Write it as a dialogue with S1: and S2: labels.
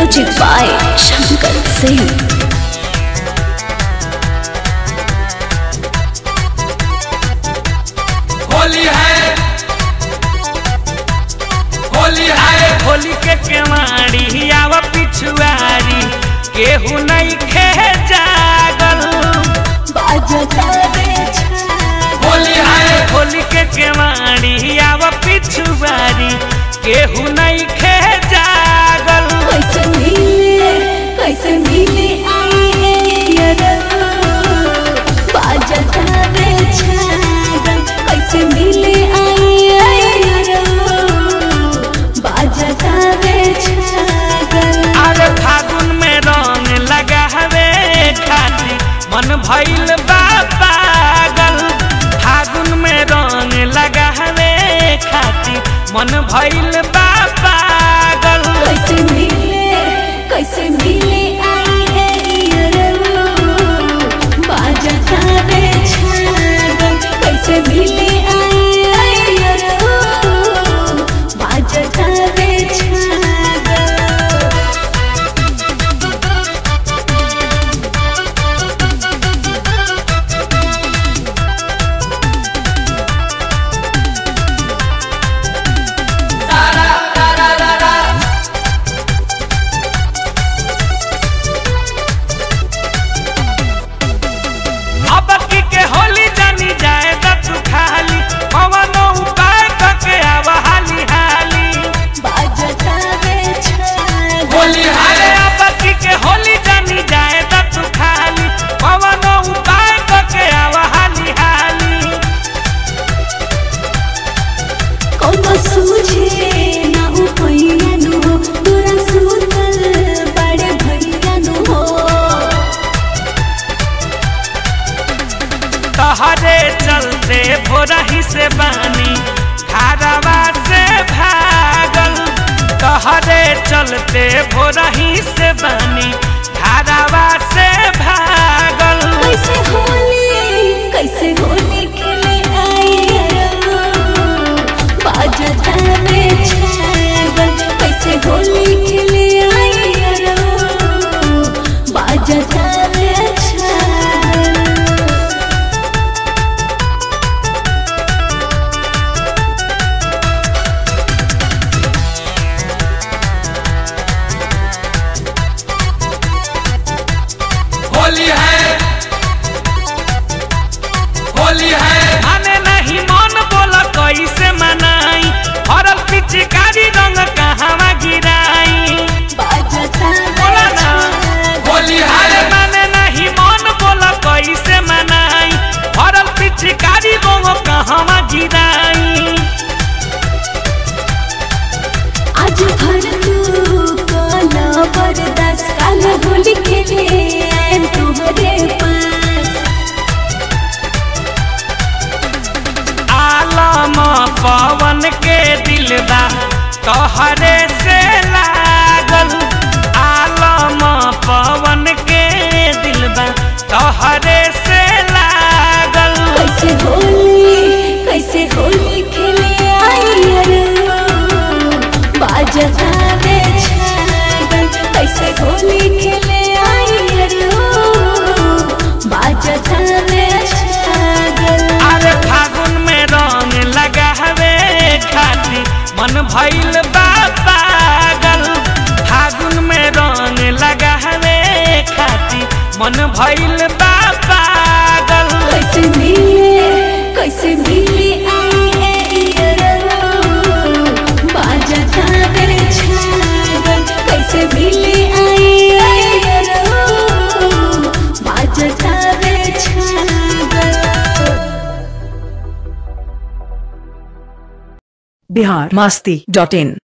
S1: Music by Shankar Singh.
S2: Holi है होली है
S3: होली के केवाड़ी आव पिछुआरी केहू नहीं खे जागल
S2: होली है
S3: होली के केवाड़ी आव पिछुआरी केहू नहीं खे जागल
S1: कैसे मिले कैसे मिले आए यारो बाजत रे छागल कैसे मिले आए यारो बाजत रे छागल
S3: अरे फागुन में रंग लगावे खाती मन भइल बा पागल फागुन में रंग लगावे खाती मन भइल बा पागल
S1: कैसे मिले कैसे मिले आए यारो बाजत रे छागल कैसे मिले आए यारो बाजत रे छागल
S3: अब की के होली जानी जाए त तू खाली कवनो उपाय करके आव हाली हाली
S2: होली
S3: अरे
S2: है
S3: अब की के होली जानी जाए त तू खाली कवनो उपाय करके आव हाली हाली
S1: कौनो सूझे ना हो भैया नु हो तोरा सुतल बड़े भैया नु हो
S3: तहरे चलते भोरही से बानी खारवा से भागल तहरे चलते भोरही से बानी खारवा से भागल
S1: कैसे होली कैसे होली खेले आए बाजता में छागल कैसे होली खेले आए बाजता में छागल
S2: होली है होली है
S3: माने नहीं मन बोला कैसे मनाई हरल पिचकारी रंग कहवा गिराई बोला ना
S2: होली
S3: अरे
S2: है
S3: माने नहीं मन बोला कैसे मनाई हरल पिचकारी रंग कहवा गिराई
S1: आज भर तू काला बरदास काला होली खेले आएम तुम्हारे पास
S3: आलम पवन के दिलबा तोहरे से लागल आलम पवन के दिलबा तोहरे से लागल
S1: कैसे होली कैसे होली खेले आई अरे बाजता रे छागल कैसे होली खेले आई अरे बाजता रे छागल
S3: अरे फागुन में रंग लगावे खाती मन भइल बा पागल फागुन में रंग लगावे खाती मन भइल बा पागल
S1: कैसे मिले कैसे मिले आई अरे बाजता रे छागल कैसे मिले आई अरे बाजता रे छागल
S4: बिहार मस्ती डॉट इन